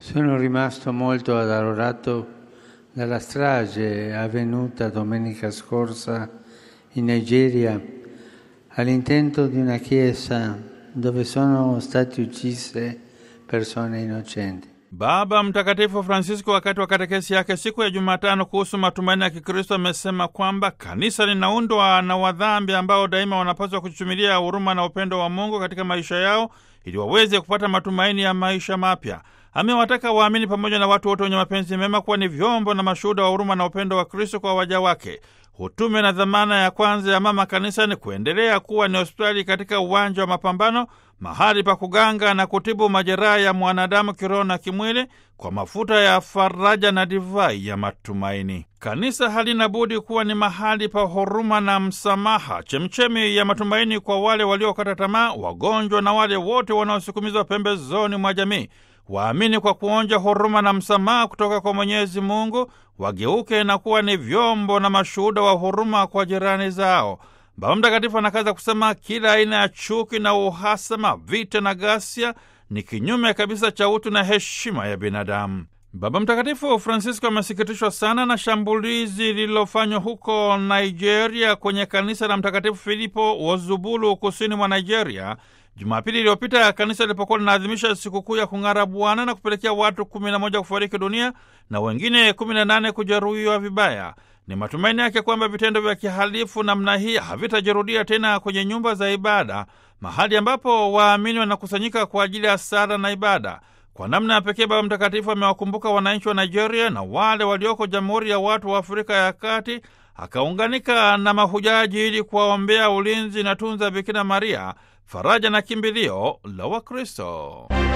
Sono rimasto molto addolorato dalla strage avvenuta domenica scorsa in Nigeria all'intento di una chiesa dove sono state uccise persone innocenti. Baba Mtakatifu Francisco wakati wa katekesi yake siku ya Jumatano kuhusu matumaini ya Kikristo amesema kwamba kanisa linaundwa na wadhambi ambao daima wanapaswa kuchumilia huruma na upendo wa Mungu katika maisha yao ili waweze kupata matumaini ya maisha mapya. Amewataka waamini pamoja na watu wote wenye mapenzi mema kuwa ni vyombo na mashuhuda wa huruma na upendo wa Kristo kwa waja wake. Utume na dhamana ya kwanza ya mama kanisa ni kuendelea kuwa ni hospitali katika uwanja wa mapambano, mahali pa kuganga na kutibu majeraha ya mwanadamu kiroho na kimwili kwa mafuta ya faraja na divai ya matumaini. Kanisa halina budi kuwa ni mahali pa huruma na msamaha, chemchemi ya matumaini kwa wale waliokata tamaa, wagonjwa na wale wote wanaosukumizwa pembezoni mwa jamii. Waamini kwa kuonja huruma na msamaha kutoka kwa Mwenyezi Mungu wageuke na kuwa ni vyombo na mashuhuda wa huruma kwa jirani zao. Baba Mtakatifu anakaza kusema kila aina ya chuki na uhasama, vita na ghasia ni kinyume kabisa cha utu na heshima ya binadamu. Baba Mtakatifu Francisco amesikitishwa sana na shambulizi lililofanywa huko Nigeria kwenye kanisa la Mtakatifu Filipo Wozubulu kusini mwa Nigeria Jumapili iliyopita kanisa lilipokuwa linaadhimisha sikukuu ya kung'ara Bwana na kupelekea watu kumi na moja kufariki dunia na wengine kumi na nane kujeruhiwa vibaya. Ni matumaini yake kwamba vitendo vya kihalifu namna hii havitajirudia tena kwenye nyumba za ibada, mahali ambapo waamini wanakusanyika kwa ajili ya sala na ibada. Kwa namna ya pekee, Baba Mtakatifu amewakumbuka wananchi wa Nigeria na wale walioko Jamhuri ya Watu wa Afrika ya Kati, akaunganika na mahujaji ili kuwaombea ulinzi na tunza Bikira Maria, faraja na kimbilio la Wakristo.